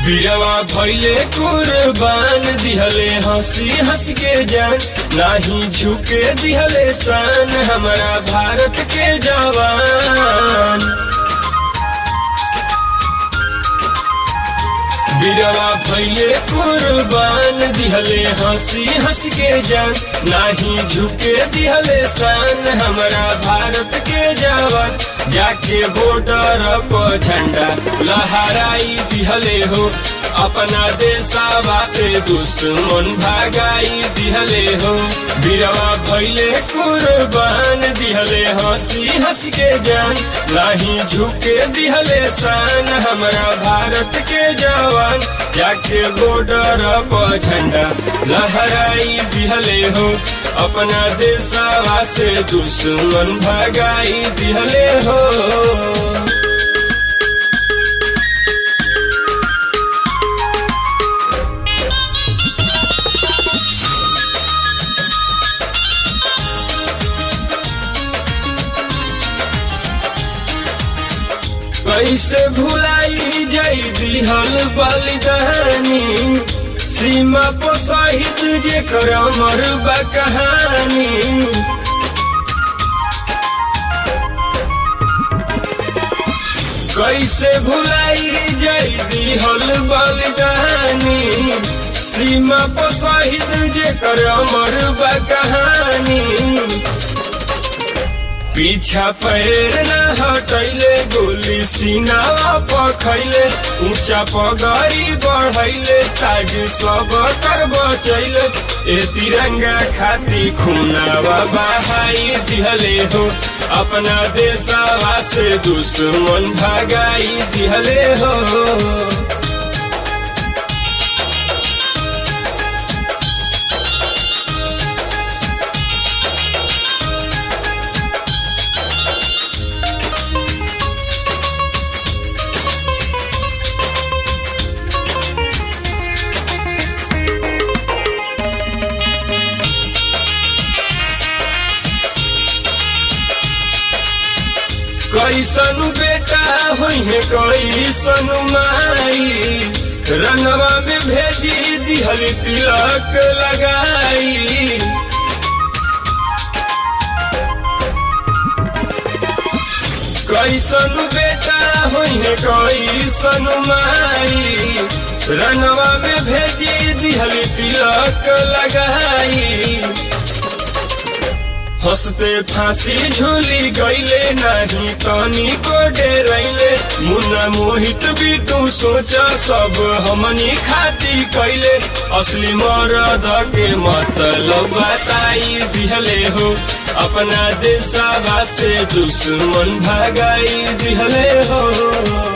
बीरवा भैले कुर्बान दिहले हंसी हंस के जान नाही झुके दिहले शान हमारा भारत के जवान बीरवा भैले कुर्बान दिहले हंसी हंस के जान नाही झुके दिहले शान हमारा भारत के जवान जाके बॉर्डर पर झंडा लहराई दिहले हो अपना देशवा से दुश्मन भागाई दिहले हो बीरवा भैले कुर्बान दिहले हंसी हंस के जान नाही झुके दिहले शान हमारा भारत के जवान जाके बॉर्डर पर झंडा लहराई दिहले हो अपना देशवा से दुश्मन भगाई दिहले हो कैसे भुलाई जाई दिहल बलिदानी सीमा पर शहीद जे कर अमर बा कहानी कैसे भुलाई जाई दिहल बलिदानी सीमा पर शहीद जे कर अमर बा कहानी पीछा पैर न हटैले गोली सीनावा पखैले ऊंचा पगड़ी बढ़ैले ताज सब कर बचैले ए तिरंगा खाती खुनावा बहाई दिहले हो अपना देशवा से दुश्मन भगाई दिहले हो कैसन बेटा हुई है कैसन माई रंगवा में भेजी दिहल तिलक लगाई कैसन बेटा हुई है कैसन माई रंगवा में भेजी दिहल तिलक लगाई हंसते फांसी झूली गईले नहीं तनी को डेरैले मुन्ना मोहित भी तू सोचा सब हमनी खाती कैले असली मरद के मतलब बताई दिहले हो अपना देशवा से दुश्मन भगाई दिहले हो